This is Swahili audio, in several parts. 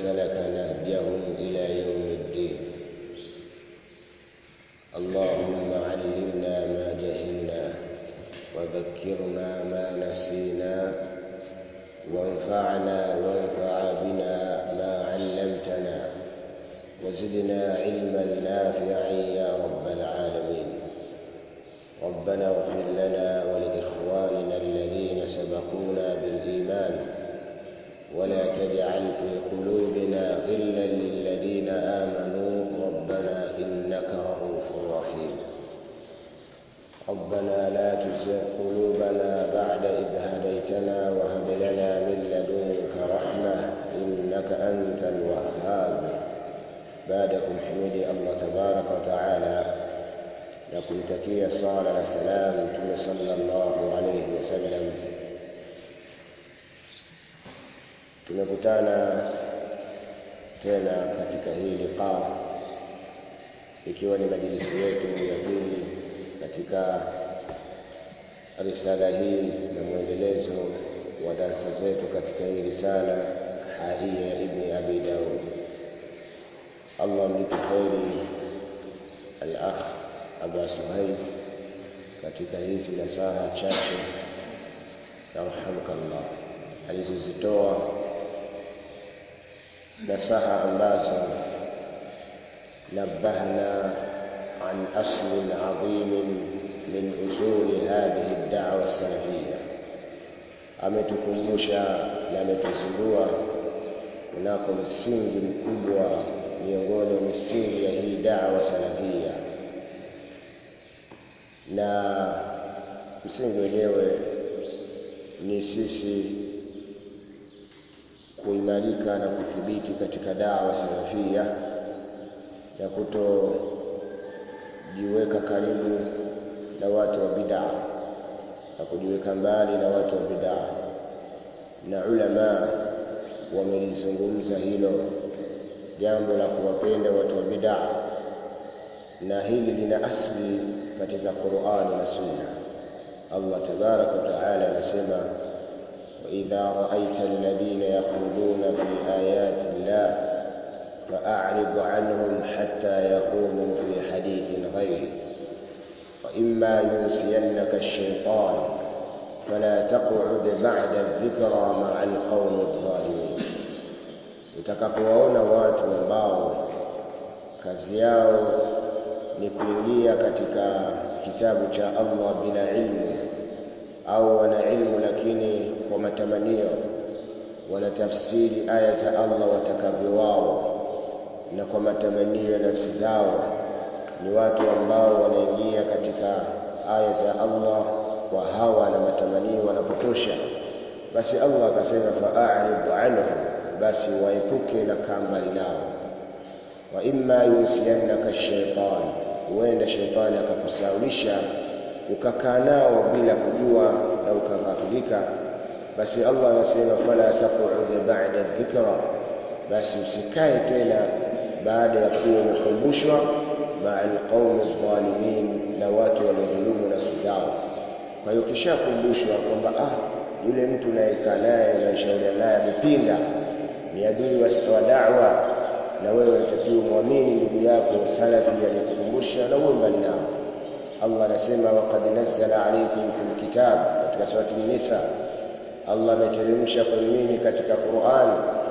سلك نهجهم إلى يوم الدين اللهم علمنا ما جهلنا وذكرنا ما نسينا وانفعنا وانفع بنا ما علمتنا وزدنا علما نافعا يا رب العالمين ربنا اغفر لنا ولإخواننا الذين سبقونا بالإيمان ولا تجعل في قلوبنا غلا للذين آمنوا ربنا إنك رؤوف رحيم ربنا لا تزغ قلوبنا بعد إذ هديتنا وهب لنا من لدنك رحمة إنك أنت الوهاب بعدكم حمدي الله تبارك وتعالى na kumtakia sala na salam mtume sallallahu alayhi wasallam tumekutana tena katika hii liqa ikiwa ni majlisi yetu ya pili katika risala hii na mwendelezo wa darasa zetu katika hii risala haiya ibni abi daud allah mlipe kheri al-akh Aba Suhaib katika hizi nasaha chache yarhamukallah alizozitoa nasaha ambazo nabahna an aslin adhimin min usuli hadhihi ad-da'wa salafiyya ametukumbusha na ametuzindua kunako msingi mkubwa miongoni mwa misingi ya hii da'wa salafiyya na msingi wenyewe ni sisi kuimarika na kuthibiti katika dawa salafia na kutojiweka karibu na watu wa bid'a na kujiweka mbali na watu wa bid'a na ulama wamelizungumza hilo jambo la kuwapenda watu wa bid'a na hili lina asli katika Qur'ani na Sunna. Allah tabarak wa taala anasema wa idha ra'aita alladhina yakhuduna fi ayati llah fa'rid 'anhum hatta yaqumu fi hadithin ghayri wa imma yunsiyannaka ash-shaytan fala taq'ud ba'da adh-dhikra ma'a al-qawmi adh-dhalimin utakapowaona watu ambao kazi yao ni kuingia katika kitabu cha Allah bila ilmu au wana ilmu lakini kwa matamanio wanatafsiri aya za Allah watakavyo wao na kwa matamanio ya nafsi zao ni watu ambao wanaingia katika aya za Allah kwa hawa na matamanio wanapotosha basi Allah akasema fa'arid anhum basi waepuke na kambali nao wa imma yunsiyannaka ash-shaytan huenda shetani akakusaulisha ukakaa nao bila kujua na ukaghafilika basi Allah anasema fala taq'ud ba'da dhikra basi usikae tena baada ya kuwa umekumbushwa ma'al qaumi dhalimin na watu waliodhulumu nafsi zao kwa hiyo kishakumbushwa kwamba ah yule mtu unayekaa naye unayeshauriana naye amepinda ni adui wa da'wa na wewe unatakiwa muamini ndugu yako salafi aliyekukumbusha na uwe mbali nao Allah anasema waqad nazzala alaykum fil kitab katika surati nisa Allah ameteremsha kwa mimi katika Qur'an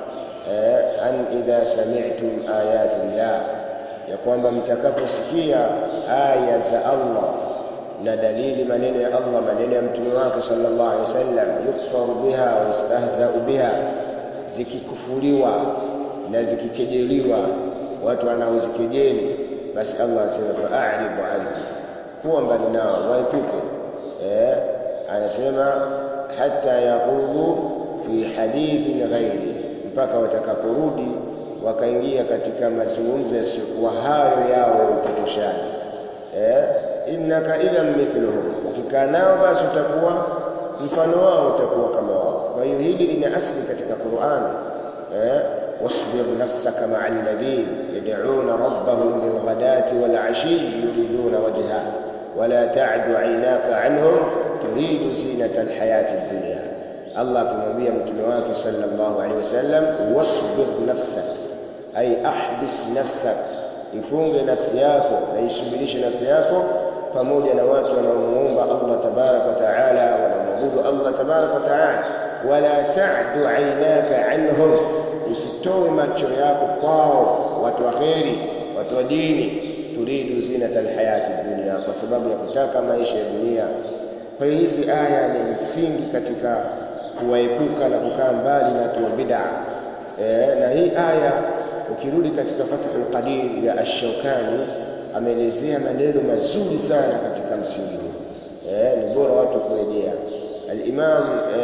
eh, an idha sami'tum ayati llah ya kwamba mtakaposikia aya za Allah na dalili maneno ya Allah maneno ya mtume wake sallallahu alaihi wasallam yukfaru biha wa yustahza'u biha zikikufuliwa na zikikejeliwa watu wanaozikejeli basi Allah anasema fa'aridu anhu kuwa mbali nao waepuke eh anasema hata yahudu fi hadithin ghairi mpaka watakaporudi wakaingia katika mazungumzo yasiyokuwa hayo yao ya upotoshaji eh innaka idhan mithluhum ukikaa nao basi utakuwa mfano wao utakuwa kama wao kwa hiyo hili lina asli katika Qur'an eh واصبر نفسك مع الذين يدعون ربهم بالغداة والعشي يريدون وجهه ولا تعد عيناك عنهم تريد زينة الحياة الدنيا Allah akimwambia mtume wake sallallahu alaihi wasallam wasbir nafsak ay ahbis nafsak ifunge nafsi yako na isubirishe nafsi yako pamoja na watu wanaomuomba Allah tabarak wa taala wanaomwabudu Allah tabarak wa taala wala ta'du aynaka anhum usitoe macho yako kwao watu wa kheri watu wa dini turidu zinata alhayati dunia kwa sababu ya kutaka maisha ya dunia kwa hiyo hizi aya ni msingi katika kuwaepuka na kukaa mbali na watu wa bid'a e, na hii aya ukirudi katika Fathul Qadir ya Ash-Shawkani ameelezea maneno mazuri sana katika msingi huu e, ni bora watu kurejea al-Imam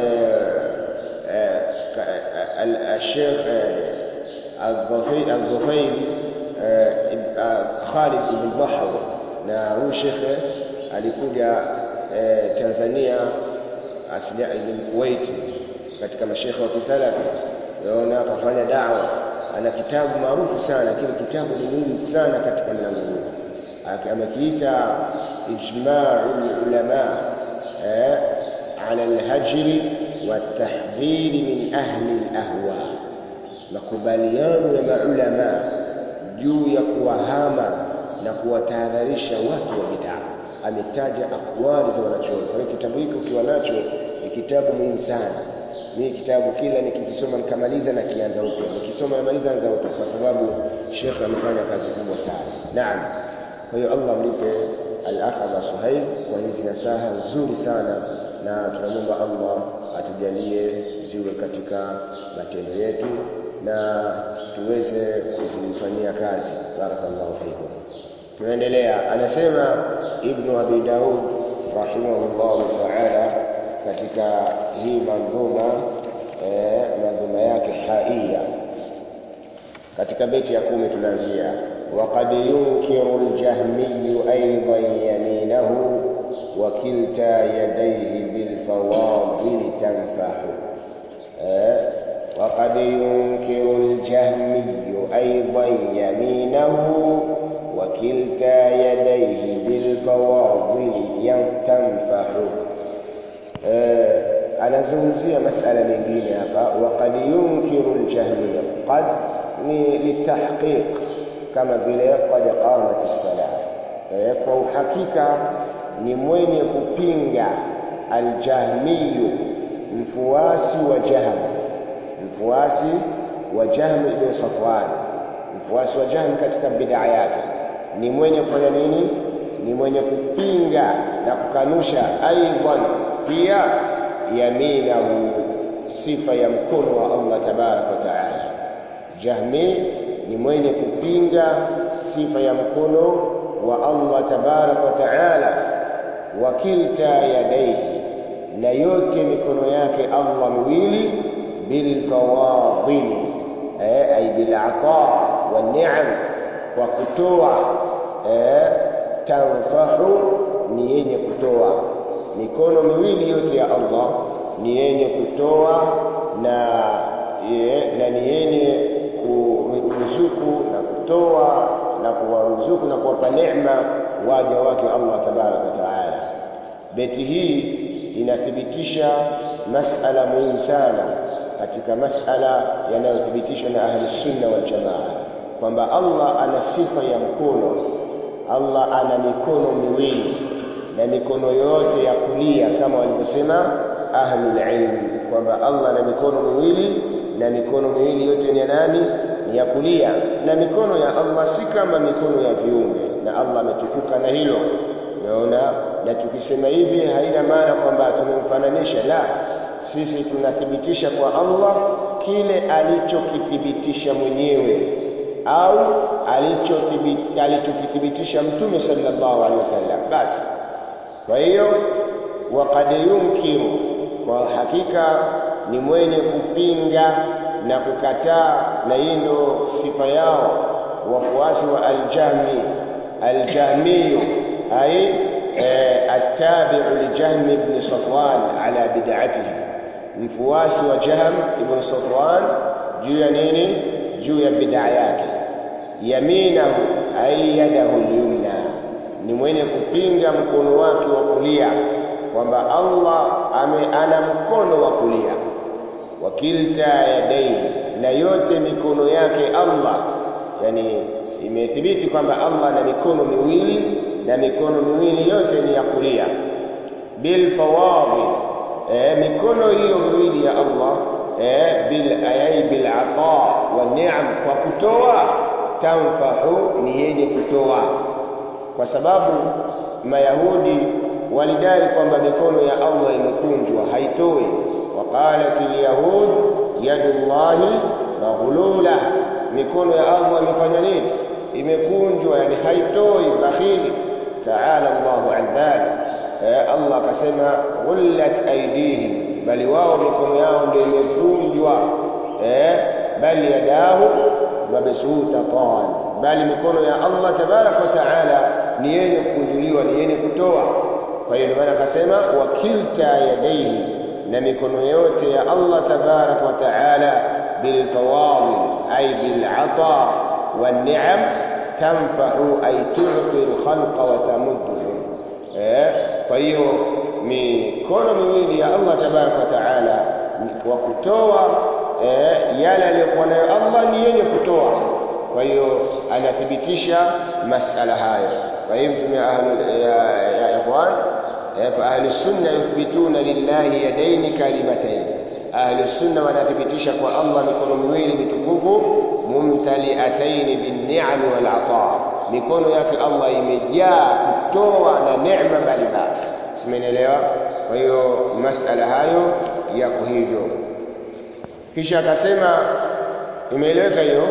al-Sheikh al-Dhufail Khalid ibn Bahrawi na huyu shekhe alikuja e, Tanzania asili ni Kuwait katika mashekhe wa kisalafi yaona akafanya dawa ana kitabu maarufu sana lakini kitabu ni muhimu sana katika mlango huu amekiita ijma'ul ulama eh, ala alhajri watahdhiri min ahli alahwa makubaliano ya maulama juu ya kuwahama na kuwatahadharisha watu wa bid'a ametaja akwali za wanachuoni kwa hiyo kitabu hiki ukiwa nacho ni kitabu muhimu sana mimi kitabu kila nikikisoma nikamaliza na kianza upya nikisoma namaliza anza upya kwa sababu Sheikh amefanya kazi kubwa sana naam kwa hiyo Allah mlipe al-akh Aba Suhail kwa hizi nasaha nzuri sana na tunamwomba Allah atujalie ziwe katika matendo yetu na tuweze kuzifanyia kazi barakallahu fikum tunaendelea anasema ibn abi daud rahimahullahu ta'ala katika hii mandhuma eh, mandhuma yake haia katika beti ya kumi tunaanzia وقد ينكر الجهمي أيضا يمينه وكلتا يديه بالفواضل تنفح وقد ينكر الجهمي أيضا يمينه وكلتا يديه بالفواضل تنفح anazungumzia masala mengine hapa waqad yunkiru aljahmiya qad ni litahqiq kama vile qad qamat as-salah kwa uhakika ni mwenye kupinga aljahmiyu mfuasi wa jahm mfuasi wa jahm ibn safwan mfuasi wa jahm katika bid'a yake ni mwenye kufanya nini ni mwenye kupinga na kukanusha aidan pia yaminahu sifa ya mkono wa Allah tabarak wa taala jahmi ni mwenye kupinga sifa ya mkono wa Allah tabarak wa taala wakilta yadaihi na yote mikono yake Allah miwili bil fawadili eh, ay bil ata wa ni'am kwa kutoa eh, tanfahu ni yenye kutoa mikono miwili yote ya Allah ni yenye kutoa na ye, na ni yenye kuruzuku na kutoa na kuwaruzuku na kuwapa neema waja wake Allah tabaraka wa taala beti hii inathibitisha masala muhimu sana katika masala yanayothibitishwa na ahli sunna wal jamaa kwamba Allah ana sifa ya mkono Allah ana mikono miwili na mikono yote ya kulia kama walivyosema ahlul ilm kwamba Allah ana mikono miwili na mikono miwili yote ni ya nani ni ya kulia na mikono ya Allah si kama mikono ya viumbe na Allah ametukuka na hilo unaona na tukisema hivi haina maana kwamba tumemfananisha la sisi tunathibitisha kwa Allah kile alichokithibitisha mwenyewe au alichokithibitisha mtume sallallahu alaihi wasallam basi kwa hiyo waqad yunkiru kwa hakika ni mwenye kupinga na kukataa na hii ndo sifa yao wafuasi wa aljami aljamiyu ay attabi'u li Jahm ibn Safwan ala bid'atihi mfuasi wa Jahm ibn Safwan juu ya nini juu ya bid'a yake yaminahu ay yadahu al-yumna ni mwenye kupinga mkono wake wa kulia kwamba Allah ame, ana mkono wa kulia wakilta yadaihi na yote mikono yake Allah yani imethibiti kwamba Allah ana mikono miwili na mikono miwili yote ni ya kulia bil fawadhi eh, mikono hiyo miwili ya Allah eh, bil ayai bil ata wa ni'am kwa kutoa tanfahu ni yenye kutoa kwa sababu mayahudi walidai kwamba mikono ya Allah imekunjwa haitoi waqalat alyahud yadullahi maghlula mikono ya Allah imefanya nini imekunjwa yani haitoi bakhili ta'ala Allahu an dhalik eh, Allah akasema ghullat aydihim bali wao mikono yao ndio imekunjwa eh, bali yadahu mabsutatan bali mikono ya Allah tabarak wa taala ni yenye kukunjuliwa ni yenye kutoa kwa hiyo maana akasema wakilta yadaihi na mikono yote ya Allah tabarak wa taala bil fawadil ay bil ata wan ni'am tanfa'u ay tu'ti al khalqa wa tamudduhum eh kwa hiyo mikono miwili ya Allah tabarak wa taala kwa kutoa eh, yale aliyokuwa nayo Allah ni yenye kutoa kwa hiyo anathibitisha masala hayo kwa hiyo mtume ahli ya, ya ikhwan fa ahli sunna yuthbituna lillahi yadaini kalimatayn ahli sunna wanathibitisha kwa Allah mikono miwili mitukufu mumtaliatayn bin ni'am wal ata mikono yake Allah imejaa kutoa na neema mbalimbali umeelewa kwa hiyo masala hayo yako hivyo kisha akasema imeeleweka hiyo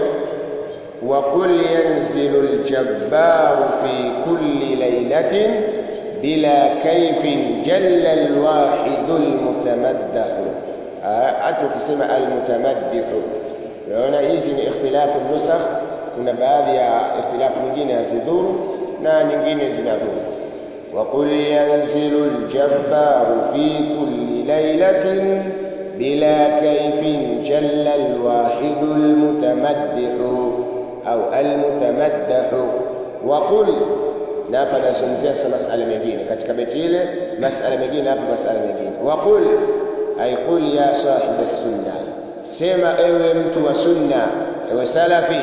وقل ينزل الجبار في كل ليلة بلا كيف جل الواحد المتمدح hata ukisema almutamaddihu unaona hizi ni ikhtilafu nusakh kuna baadhi ya ikhtilafu nyingine hazidhuru na nyingine zinadhuru وقل ينزل الجبار في كل ليلة بلا كيف جل الواحد المتمدح au almutamaddahu wa qul na hapa nazungumzia sasa masala mengine katika beti ile masala mengine hapa masala mengine wa qul ay qul ya sahib sunna sema ewe mtu wa sunna ewe salafi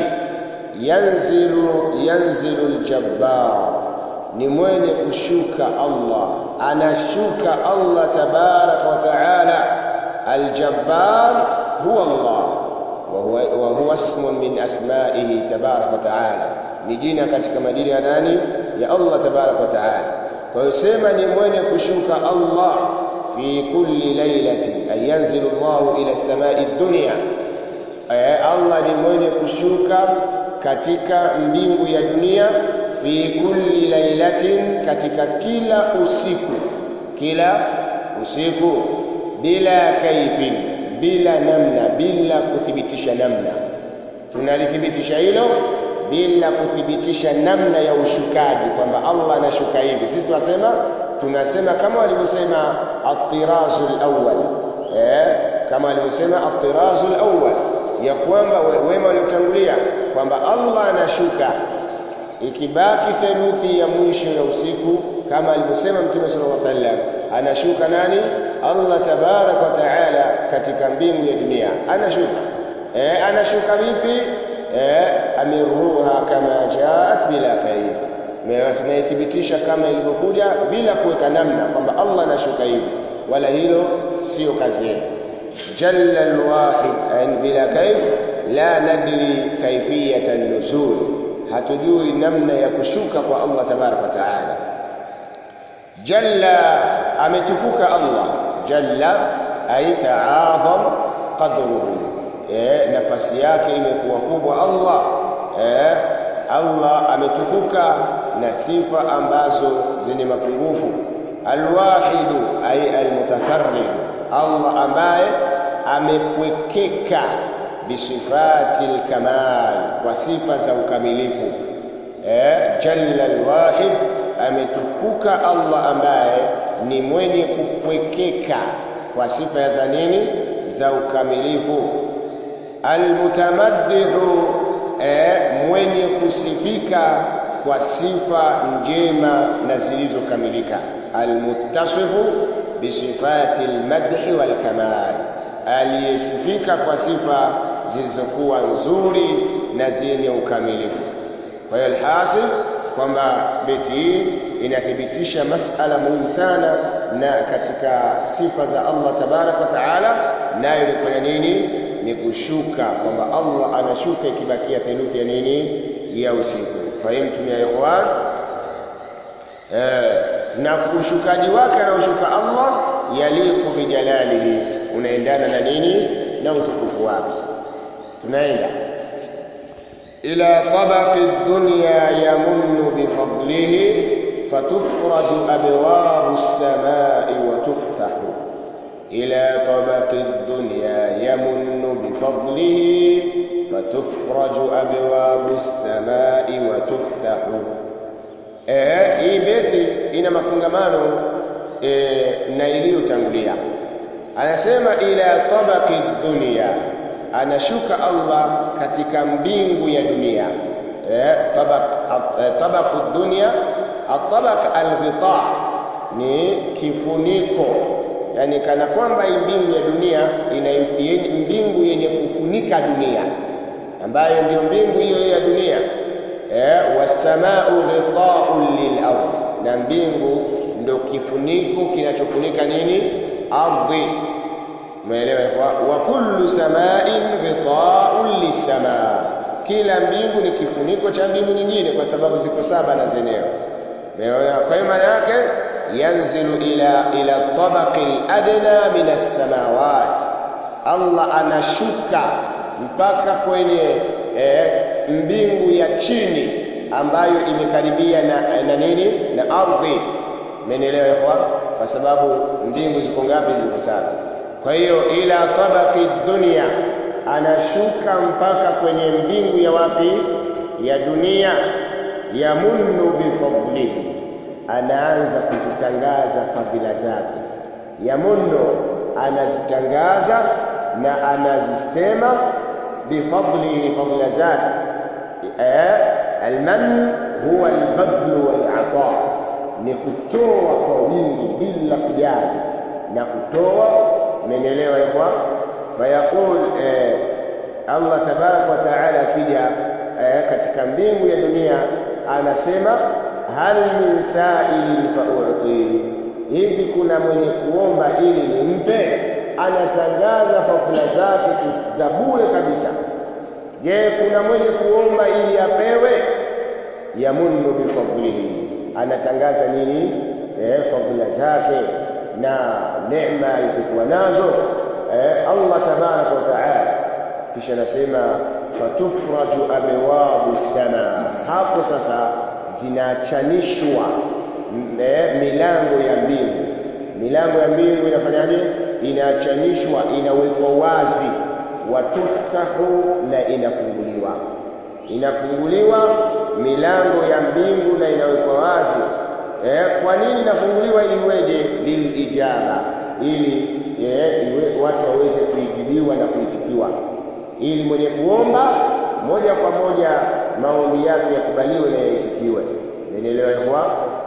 yanzilu yanzilu aljabbar ni mwenye kushuka Allah anashuka Allah tabarak wa taala aljabbar huwa Allah وهو وهو اسم من اسمائه تبارك وتعالى ni jina katika majina ya nani ya Allah tabarak wa taala kwa hiyo sema ni mwenye kushuka Allah fi kulli lailati ay yanzilu Allah ila samai dunya Allah ni mwenye kushuka katika mbingu ya dunia fi kulli lailatin katika kila usiku kila usiku bila kaifin bila namna bila kuthibitisha namna tunalithibitisha hilo bila kuthibitisha namna ya ushukaji kwamba Allah anashuka hivi sisi tunasema tunasema kama walivyosema at-tirazul awwal eh kama walivyosema at-tirazul awwal ya kwamba wema waliotangulia kwamba Allah anashuka ikibaki theluthi ya mwisho ya usiku kama alivyosema Mtume sallallahu alaihi wasallam anashuka nani Allah tabarak wa taala katika mbingu ya dunia anashuka eh anashuka vipi eh amiruha kama jaat bila kaif Mewa tunaithibitisha kama ilivyokuja bila kuweka namna kwamba Allah anashuka hivi wala hilo sio kazi yetu jalla alwahid bila kaif la nadri kaifiyata nuzul hatujui namna ya kushuka kwa Allah tabarak wa taala jalla ametukuka Allah jalla ay ta'azam qadruhu eh nafasi yake imekuwa kubwa Allah eh Allah ametukuka na sifa ambazo zenye mapungufu alwahidu ay almutafarrid Allah ambaye amepwekeka bisifati alkamal kwa sifa za ukamilifu eh jalla alwahid ametukuka Allah ambaye ni mwenye kupwekeka kwa sifa za nini za ukamilifu almutamaddihu eh, mwenye kusifika kwa sifa njema na zilizokamilika almuttasifu bisifati almadhi walkamal aliyesifika kwa sifa zilizokuwa nzuri na zenye ukamilifu kwa hiyo alhasil kwamba beti hii inathibitisha masala muhimu sana na katika sifa za Allah tabarak wa taala nayo ni kufanya nini ni kushuka kwamba Allah anashuka ikibakia theluthi ya nini ya usiku fahimtum ya ikhwan eh, na ushukaji wake anaoshuka Allah yaliqu bijalalihi unaendana na nini na utukufu wake tunaenda ila tabaqi dunya yamunnu bifadlihi fatufraju abwabu as-samai wa tuftahu ila tabaqi dunya yamunnu bifadlihi fatufraju abwabu as-samai wa tuftahu eh hii beti ina mafungamano eh, na iliyotangulia anasema ila tabaqi dunya anashuka Allah katika mbingu ya dunia eh, tabaq eh, tabaqu dunya atabaq alghita ni kifuniko yani kana kwamba hii mbingu ya dunia ina yenye, mbingu yenye kufunika dunia ambayo ndio mbingu hiyo ya dunia eh, wasamau ghita'un lil ardh na mbingu ndio kifuniko kinachofunika nini ardhi umeelewa wa kullu sama'in ghita'un lisamaa kila mbingu ni kifuniko cha mbingu nyingine kwa sababu ziko saba na zenyewe umeona kwa hiyo maana yake yanzilu ila ila tabaqi al-adna min as-samawat Allah anashuka mpaka kwenye eh, mbingu ya chini ambayo imekaribia na, na nini na ardhi umeelewa kwa sababu mbingu ziko ngapi ziko saba kwa hiyo ila tabaqi dunia anashuka mpaka kwenye mbingu ya wapi ya dunia yamunnu bifadlihi anaanza kuzitangaza fadhila zake yamunnu anazitangaza na anazisema bifadlihi fadhila zake eh alman huwa albadhlu walata ni kutoa kwa wingi bila kujali na kutoa umeelewa ikhwa fayaqul eh, Allah tabarak wa taala akija eh, katika mbingu ya dunia anasema hal min sa'ilin fa'uti hivi kuna mwenye kuomba ili nimpe anatangaza fadhila zake za bure kabisa je kuna mwenye kuomba ili apewe yamunnu bifadlihi anatangaza nini eh, fadhila zake na neema alizokuwa nazo eh, Allah tabarak wa taala kisha nasema fatufraju abwabu sama hapo sasa zinachanishwa eh, milango ya mbingu milango ya mbingu inafanyaje inachanishwa inawekwa wazi watuftahu na inafunguliwa inafunguliwa milango ya mbingu na inawekwa wazi eh, kwa nini inafunguliwa ili iweje lilijaba ili eh, iwe, watu waweze kuijibiwa na kuitikiwa ili mwenye kuomba moja kwa moja maombi yake yakubaliwe na yaitikiwe umeelewa kwa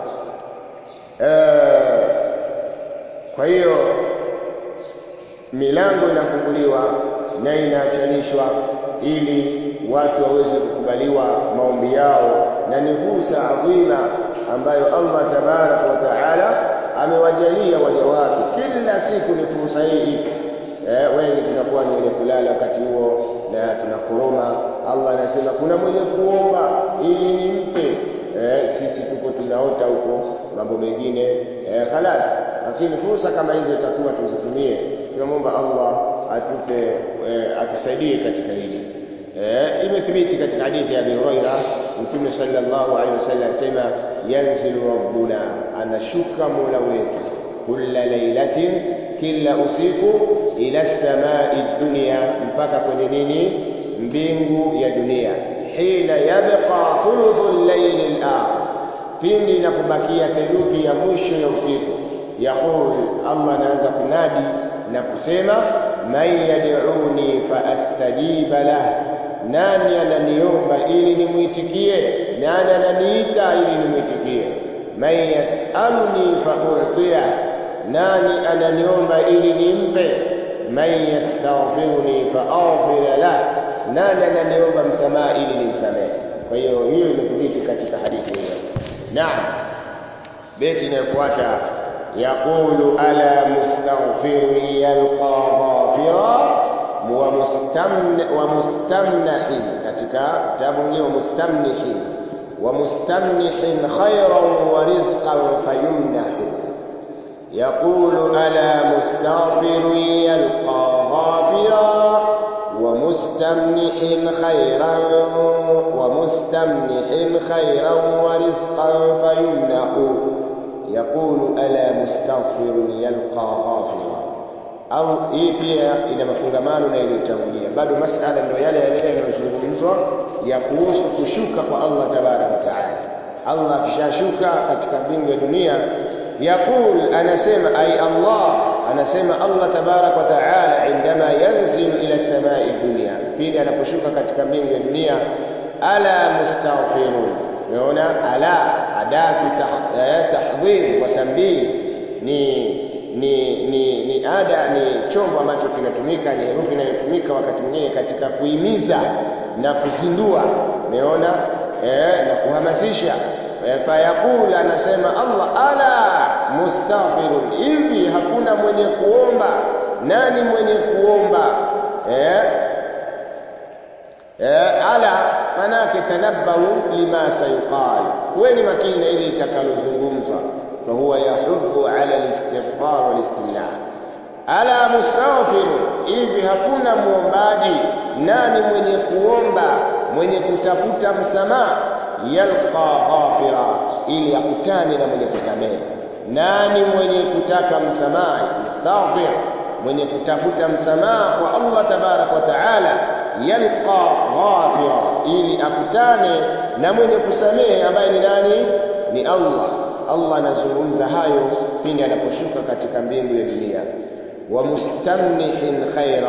eh, kwa hiyo milango inafunguliwa na inaachanishwa ili watu waweze kukubaliwa maombi yao na ni fursa adhima ambayo Allah tabarak wa taala amewajalia waja wake kila siku ni fursa hii ipo eh, wengi tunakuwa ni wenye kulala wakati huo na tunakoroma Allah anasema kuna mwenye kuomba ili nimpe eh, sisi tuko tunaota huko mambo mengine eh, khalas lakini fursa kama hizo itakuwa tuzitumie tunamwomba Allah atupe eh, atusaidie katika hili eh, imethibiti katika hadithi ya Abi Huraira Mtume sallallahu alaihi wasallam asema yanzilu rabbuna anashuka mola wetu kulla lailatin kila usiku ila samai dunia mpaka kwenye nini mbingu ya dunia hina yabqa thuluthu llaili al-akhir pindi inapobakia theluthi ya mwisho ya usiku yaqul Allah anaanza kunadi na kusema man yad'uni fa astajiba lah nani ananiomba ili nimwitikie nani ananiita ili nimwitikie man yasaluni faulqiya nani ananiomba ili nimpe man yastaghfiruni faaghfir lah nani ananiomba msamaha ili nimsamehe kwa hiyo hiyo imethibiti katika hadithi hiyo naam beti inayofuata yaqulu ala mustaghfirin yalqa ghafira wa mustamna wa mustamnahin katika kitabu kingine wa mustamnihin wa mustamnihin khayran wa rizqan fayumnahu يقول ألا مستغفر يلقى غافرا ومستمنح خيرا ومستمنح خيرا ورزقا فيمنح يقول ألا مستغفر يلقى غافرا au hii pia ina mafungamano na iliyotangulia bado masala ndio yale yale yanayozungumzwa ya kuhusu kushuka kwa Allah tabaraka wa taala Allah akishashuka katika mbingu ya dunia yaqul anasema ay Allah anasema Allah tabarak wa taala indama yanzilu ila samai dunya pindi anaposhuka katika mbingu ya dunia ala mustaghfirun unaona ala adatu tahdhir wa tanbih ni ni ni ni ada ni chombo ambacho kinatumika ni herufi inayotumika wakati mwingine katika kuhimiza na kuzindua umeona eh, na kuhamasisha fayaqul anasema Allah ala mustaghfirun hivi hakuna mwenye kuomba nani mwenye kuomba eh eh ala manake tanabbahu lima sayqal kuweni makini na ile itakalozungumzwa fa huwa yahuddu ala alistighfar walistimna ala mustaghfir hivi hakuna muombaji nani mwenye kuomba mwenye kutafuta msamaha yalqa ghafira ili akutane na mwenye kusamehe nani mwenye kutaka msamaha mustaghfir mwenye kutafuta msamaha kwa Allah tabarak wa taala yalqa ghafira ili akutane na mwenye kusamehe ambaye ni nani ni Allah Allah anazungumza hayo pindi anaposhuka katika mbingu ya dunia wa mustamnihin khaira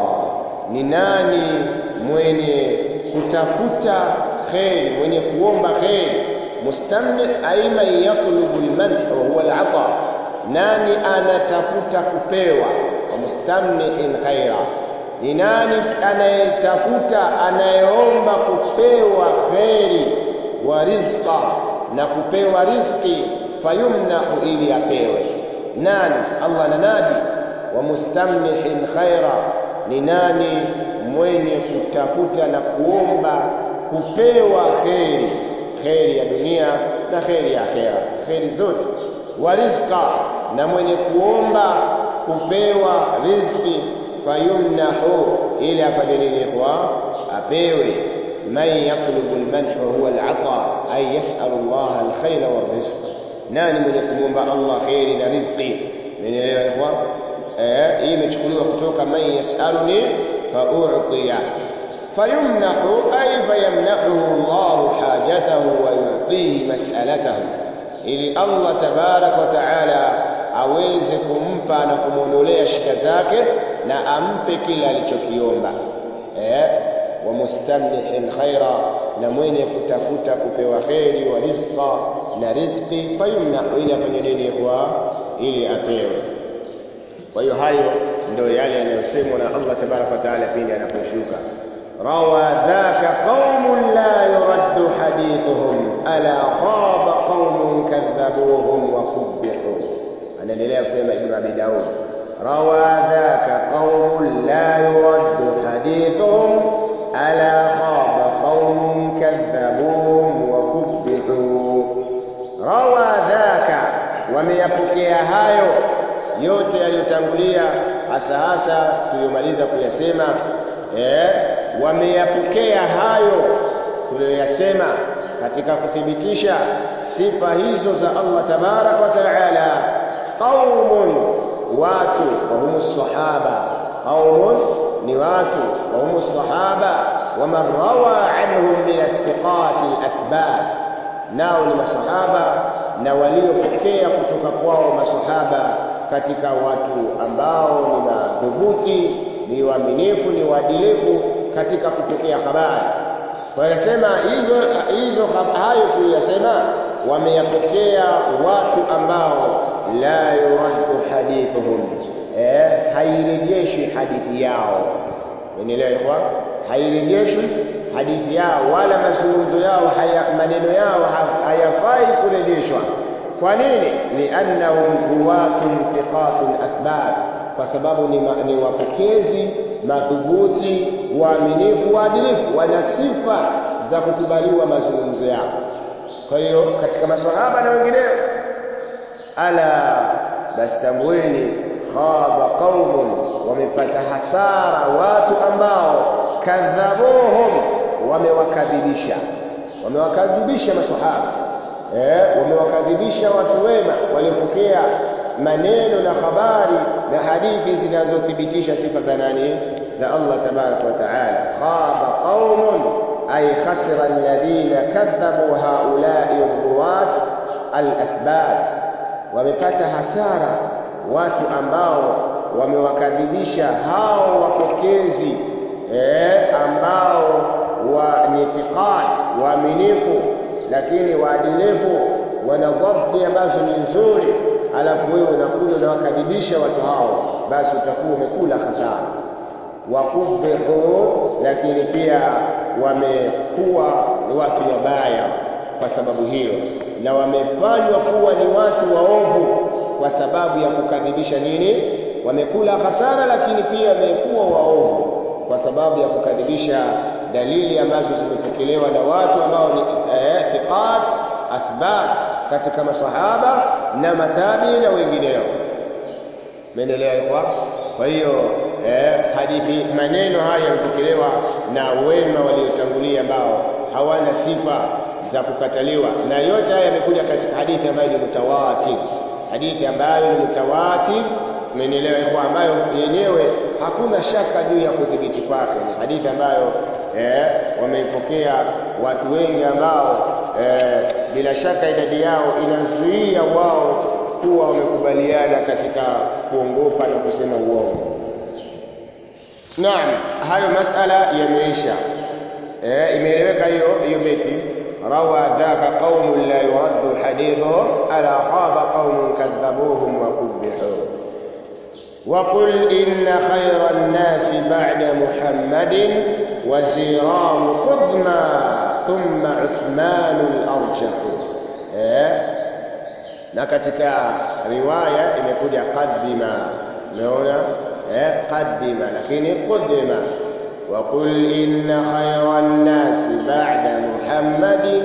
ni nani mwenye kutafuta kheri mwenye kuomba kheri mustamni aima yatlubu almanh wa huwa alata nani anatafuta kupewa wa mustamnihin khaira ni nani anayetafuta anayeomba kupewa kheri wa rizqa na kupewa riziki fayumnahu ili apewe nani Allah nanadi wa mustamnihin khaira ni nani mwenye kutafuta na kuomba kupewa kheri kheri ya dunia na kheri ya akhera kheri zote wa rizqa na mwenye kuomba kupewa riziki fayumnahu ili afanye nini ikhwa apewe man yatlubu almanh wa huwa alata ay yas'alu Allah alkhayra warrizq nani mwenye kumwomba Allah kheri na riziki mmenielewa ikhwa eh hii imechukuliwa kutoka man yas'aluni fa'u'tiya fayumnahu ay fayamnahu Allah hajatahu wa yu'tihi mas'alatahu ili Allah tabarak wa taala aweze kumpa na kumwondolea shida zake na ampe kile alichokiomba eh wa mustamnihin khaira na mwenye kutafuta kupewa kheri wa rizqa na rizqi fayumnahu ili afanye nini kwa ili apewe kwa hiyo hayo ndio yale yanayosemwa na Allah tabaraka wa taala pindi anaposhuka rawa dhaka qaumun la yuraddu hadithuhum ala khaba qaumun kadhabuhum wa kubbihu anaendelea kusema ibn abi daud rawa dhaka qaumun la yuraddu hadithuhum ala khaba qaumun kadhabuhum wa kubbihu rawa dhaka wameyapokea hayo yote yaliyotangulia hasa hasa tuliyomaliza kuyasema eh wameyapokea hayo tuliyoyasema katika kuthibitisha sifa hizo za Allah tabarak wa taala qaumun watu wa humu sahaba qaumun ni watu wa humu sahaba waman rawa anhum min athiqat alathbat nao ni masahaba na waliopokea kutoka kwao masahaba katika watu ambao ni madhubuti ni waaminifu ni waadilifu katika kupokea habari wanasema hizo hizo hayo tuliyosema wameyapokea watu ambao la yuraddu hadithuhum eh, hairejeshwi hadithi yao umeelewa ikhwa hairejeshwi hadithi yao wala mazungumzo yao haya, maneno yao hayafai kurejeshwa kwa nini liannahum ruwatun thiqatun athbat kwa sababu ni, ma, ni wapokezi madhubuti waaminifu waadilifu wana sifa za kukubaliwa mazungumzo yao kwa hiyo katika maswahaba na wengineo ala basi tambueni khaba qaumun wamepata hasara watu ambao kadhabuhum wamewakadhibisha wamewakadhibisha maswahaba eh, wamewakadhibisha watu wema waliopokea maneno na habari na hadithi zinazothibitisha sifa za nani za Allah tabaraka wa taala khaba qaumun ay khasira alladhina kadhabu haula'i ruwat al-athbat wamepata hasara watu ambao wamewakadhibisha hao wapokezi eh, ambao wa ni thiqat waaminifu lakini waadilifu wana dhabti ambazo ni nzuri alafu wewe unakuja unawakadhibisha watu hao basi utakuwa umekula hasara wakubihu lakini pia wamekuwa watu wabaya kwa sababu hiyo na wamefanywa kuwa ni watu waovu kwa sababu ya kukadhibisha nini wamekula hasara lakini pia wamekuwa waovu kwa sababu ya kukadhibisha dalili ambazo zimepokelewa na watu ambao ni eh, thiqat athbat katika masahaba na matabi na wengineo mendelea ikhwa kwa hiyo eh, hadithi maneno haya yamepokelewa na wema waliotangulia ambao hawana sifa za kukataliwa na yote haya yamekuja katika hadithi ambayo ni mutawatir hadithi ambayo ni mutawatir umenielewa ikhwa ambayo yenyewe hakuna shaka juu ya kudhibiti kwake ni hadithi ambayo eh, wameipokea watu wengi ambao eh, bila shaka idadi yao inazuia wao kuwa wamekubaliana katika kuongopa na kusema uongo naam hayo masala yameisha eh, imeeleweka hiyo hiyo beti روى ذاك قوم لا يرد حديثهم ألا خاب قوم كذبوهم وقبحوا وقل إن خير الناس بعد محمد وزيراه قدما ثم عثمان الأرجح na katika riwaya imekuja qaddima umeona eh qaddima lakini quddima وقل إن خير الناس بعد محمد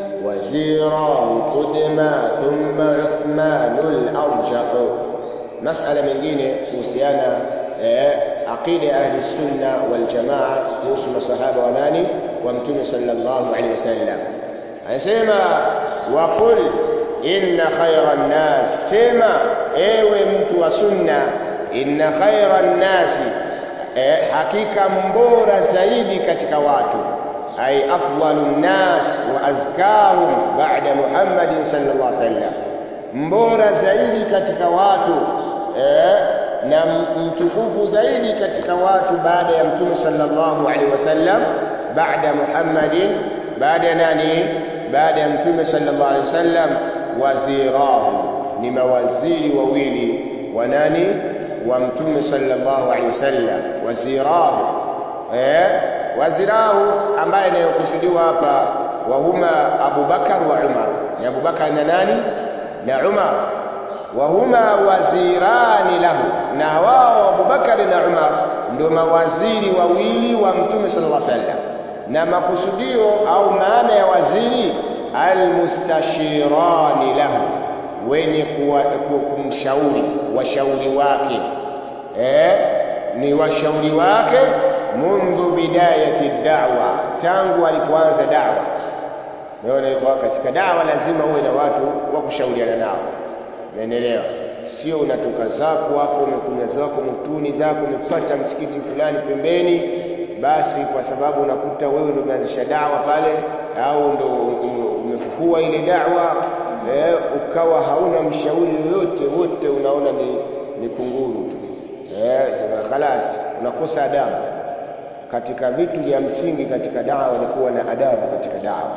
وزيراه قدما ثم عثمان الأرجح مسألة mengine kuhusiana eh, aqida ahli sunna wal jamaa kuhusu masahaba wa nani wa mtume sallallahu alaihi wasallam anasema waqul inna khayra nnas sema ewe mtu wa sunna inna khayra nnasi eh, hakika mbora zaidi katika watu ay afdalun nas wa azkahum ba'da Muhammadin sallallahu alaihi wasallam mbora zaidi katika watu eh, na mtukufu zaidi katika watu baada ya mtume sallallahu alaihi wasallam baada Muhammadin baada ya nani baada ya mtume sallallahu alaihi wasallam wazirahu ni mawaziri wawili wa nani wa mtume sallallahu alaihi wasallam wazirahu eh wazirahu ambaye anayokusudiwa hapa wa huma Abu Bakar wa Umar ni Abu Bakar na nani na Umar wa huma wazirani lahu na wao Abu Bakar na Umar ndio mawaziri wawili wa mtume sallallahu alaihi wasallam na makusudio au maana ya waziri almustashirani lahu wenye kumshauri washauri wake eh ni washauri wake mundu bidayati da'wa tangu alipoanza da'wa naona iko katika da'wa lazima uwe na watu wa kushauriana nao umeelewa sio unatoka zako hapo umekunya zako mtuni zako umepata msikiti fulani pembeni basi kwa sababu unakuta wewe ndio umeanzisha dawa pale au ndo umefufua ile dawa eh, ukawa hauna mshauri yoyote wote unaona ni, ni kunguru tu eh, khalas unakosa adabu katika vitu vya msingi katika dawa ni kuwa na adabu katika dawa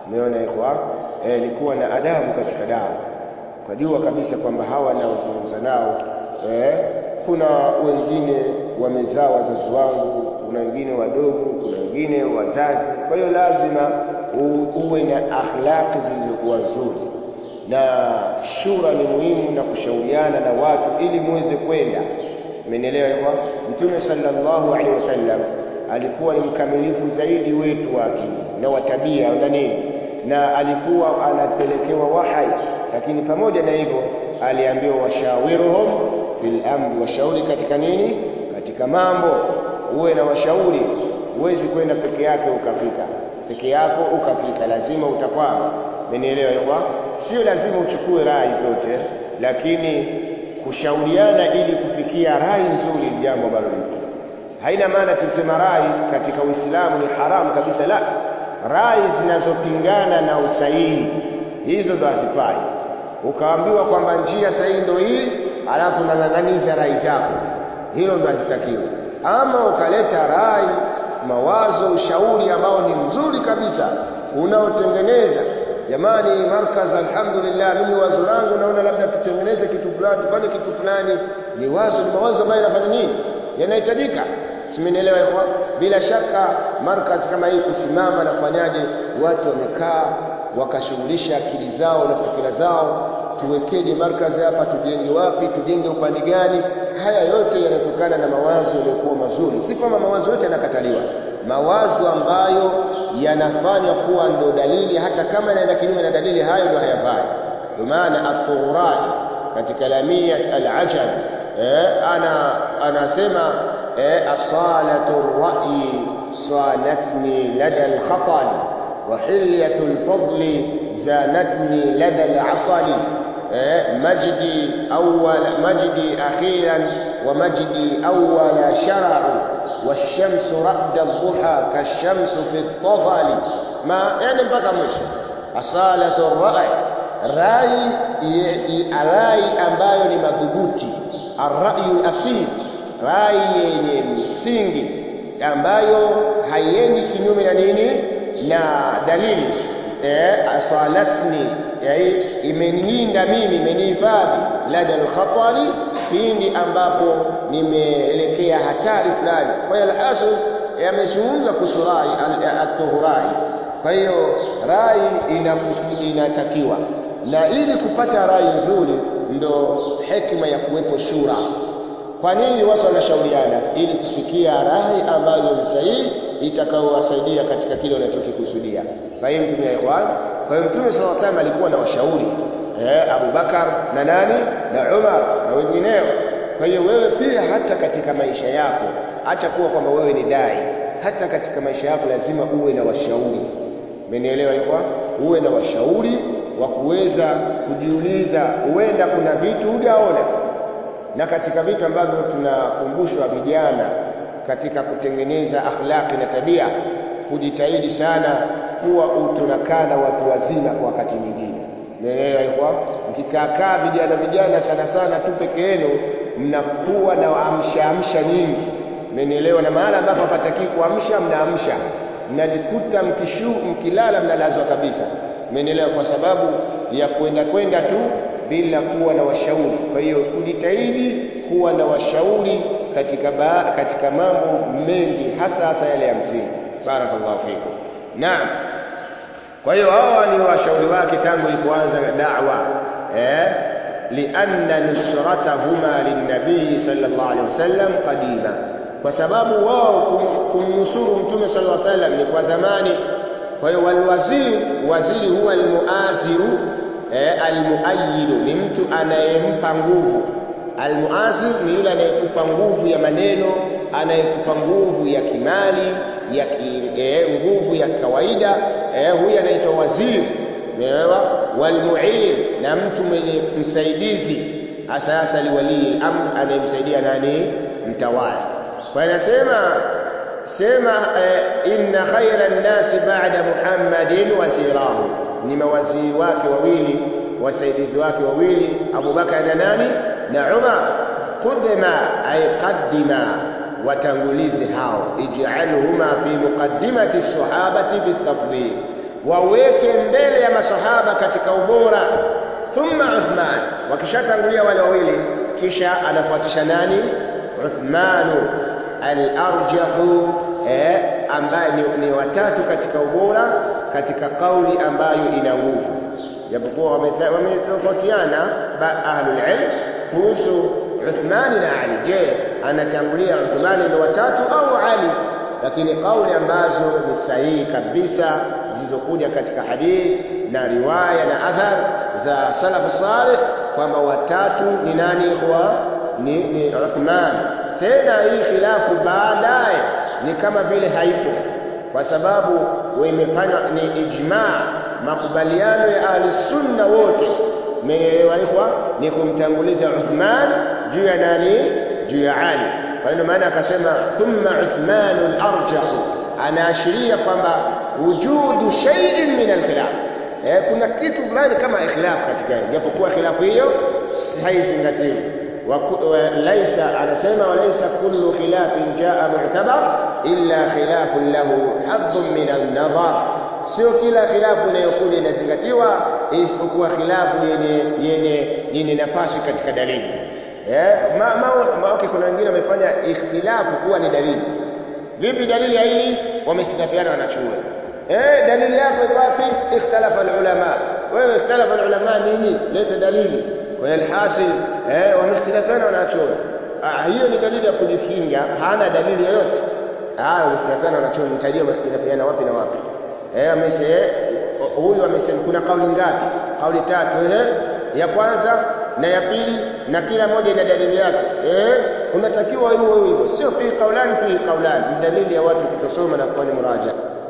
umeona ikhwa eh, ni kuwa na adabu katika dawa ukajua kabisa kwamba hawa naozungumza nao eh, kuna wengine wamezaa wazazi wangu kuna wengine wadogo kuna wengine wazazi kwa hiyo lazima uwe na akhlaqi zilizokuwa nzuri na shura ni muhimu na kushauriana na watu ili muweze kwenda Mmenielewa ikhwa? Mtume sallallahu alaihi wasallam alikuwa ni mkamilifu zaidi wetu wa akili na wa tabia na nini, na alikuwa anapelekewa wahai, lakini pamoja na hivyo aliambiwa washawiruhum fil amri, washauri katika nini? Katika mambo. Uwe na washauri, huwezi kwenda peke yake ukafika peke yako ukafika, lazima utakwama. Mmenielewa ikhwa? Sio lazima uchukue rai zote, lakini kushauriana ili kufikia rai nzuri ni jambo ambalo lipo. Haina maana tusema rai katika Uislamu ni haramu kabisa, la. Rai zinazopingana na usahihi hizo ndo hazifai. Ukaambiwa kwamba njia sahihi ndo hii, alafu nang'ang'aniza rai zako, hilo ndo hazitakiwi. Ama ukaleta rai, mawazo, ushauri ambao ni mzuri kabisa unaotengeneza jamani markaz alhamdulillah mimi wazo langu naona labda tutengeneze kitu fulani tufanye kitu fulani ni wazo ni mawazo ambayo yanafanya nini yanahitajika simenielewa ikhwa bila shaka markaz kama hii kusimama na kufanyaje watu wamekaa wakashughulisha akili zao na fikira zao tuwekeje markazi hapa tujenge wapi tujenge upande gani haya yote yanatokana na mawazo yaliyokuwa mazuri si kwamba mawazo yote yanakataliwa mawazo ambayo yanafanya kuwa ndo dalili hata kama yanaenda kinyume na dalili hayo ndo hayafai kwa maana at-Tughrai katika lamiyat al-ajab eh, ana anasema eh, asalatu ar-ra'yi salatni lada al-khatali wa hilyatu al-fadli zanatni lada al-atali eh, majdi awwal majdi akhiran wa majdi awwala shara'u والشمس رعد الضحى كالشمس في الطفل ما يعني mpaka mwisho asalatu rai rai rai ambayo ni madhubuti arrayu asil rai yenye msingi ambayo haiendi kinyume na nini na dalili eh asalatni yani imenilinda mimi imenihifadhi lada alkhatari pindi ambapo nimeelekea hatari fulani kwa hiyo alhasil yamezungumza kuhusu rai at-tuhurai kwa hiyo rai inatakiwa na ili kupata rai nzuri ndo hekima ya kuwepo shura kwa nini watu wanashauriana ili kufikia rai ambazo ni sahihi itakaowasaidia katika kile wanachokikusudia fahimu tumia ikhwan kwa hiyo mtume sallallahu alaihi wasallam alikuwa na washauri eh Abu Bakar na nani na Umar na wengineo kwa hiyo wewe pia hata katika maisha yako acha kuwa kwamba wewe ni dai hata katika maisha yako lazima uwe na washauri umenielewa ikwa uwe na washauri wa kuweza kujiuliza huenda kuna vitu hujaona na katika vitu ambavyo tunakumbushwa vijana katika kutengeneza akhlaqi na tabia kujitahidi sana kuwa tunakaa na watu wazima kwa wakati mwingine Umeelewa ikhwa? Mkikaakaa vijana vijana sana sana tu peke yenu mnakuwa na amsha amsha nyingi. Umenielewa? Na mahala ambapo hapataki kuamsha mnaamsha. Mnajikuta mkishu mkilala mnalazwa kabisa. Umenielewa? Kwa sababu ya kwenda kwenda tu bila kuwa na washauri. Kwa hiyo kujitahidi kuwa na washauri katika ba, katika mambo mengi hasa hasa yale ya msingi. Barakallahu fikum. Naam. Kwa hiyo hawa ni washauri wake tangu ilipoanza da'wa eh lianna nusratahuma linnabii sallallahu alaihi wasallam qadima kwa sababu wao kumnusuru mtume sallallahu alaihi wasallam ni kwa zamani kwa hiyo walwazir waziri huwa almuaziru eh, almuayidu ni mtu anayempa nguvu almuazir ni yule anayekupa nguvu ya maneno anayekupa nguvu ya kimali ya ki, eh, nguvu ya kawaida eh, huyu anaitwa waziri umeelewa walmuin na mtu mwenye msaidizi hasa hasa liwali amr anayemsaidia nani mtawala kwa anasema sema eh, inna khayra an-nasi ba'da muhammadin wazirahu ni mawaziri wake wawili wasaidizi wake wawili abubakar na nani na umar qudma ay qaddima watangulizi hao ij'alhuma fi muqaddimati sahabati bitafdhil waweke mbele ya masahaba katika ubora thumma Uthman wakishatangulia wale wawili kisha anafuatisha nani Uthmanu al-arjahu eh, ambaye ni, ni watatu katika ubora katika kauli ambayo ina nguvu japokuwa wametofautiana ahlul ilm kuhusu Uthmani na Ali je anatangulia Uthmani ni watatu au Ali lakini kauli ambazo ni sahihi kabisa zilizokuja katika hadith na riwaya na athar za salafu salih kwamba watatu ni nani ikhwa ni, ni Uthman tena hii khilafu baadaye ni kama vile haipo kwa sababu imefanywa ni ijma makubaliano ya ahli sunna wote umeelewa ikhwa ni kumtanguliza Uthman juu ya nani juu ya Ali kwa hiyo maana akasema thumma Uthman al-arjah anaashiria kwamba wujudu shay'in min al-khilaf eh kuna kitu fulani kama ikhlaf katika japokuwa khilafu hiyo haizingatiwi laisa anasema walaysa kullu khilafin jaa mu'tabar illa khilafun lahu hadhun min an-nadhar sio kila khilafu inayokuja inazingatiwa isipokuwa khilafu yenye yenye yenye nafasi katika dalili eh ma, ma, ma okay, kuna wengine wamefanya ikhtilafu kuwa ni dalili vipi dalili ya hili wamesilafiana wanachuo eh dalili yako iko wapi ikhtalafa ulama wewe ikhtalafa ulama nini leta dalili kwa hiyo alhasil eh wamesilafiana wanachuo ah, hiyo ni dalili ya kujikinga hana dalili yoyote ah wamesilafiana wanachuo nitajia wamesilafiana wapi na wapi eh amese huyu amesema kuna kauli ngapi kauli tatu eh ya kwanza na ya pili na kila moja ina dalili yake eh unatakiwa iwe hivyo sio fi kaulani fi kaulani dalili ya watu kutosoma na kufanya muraja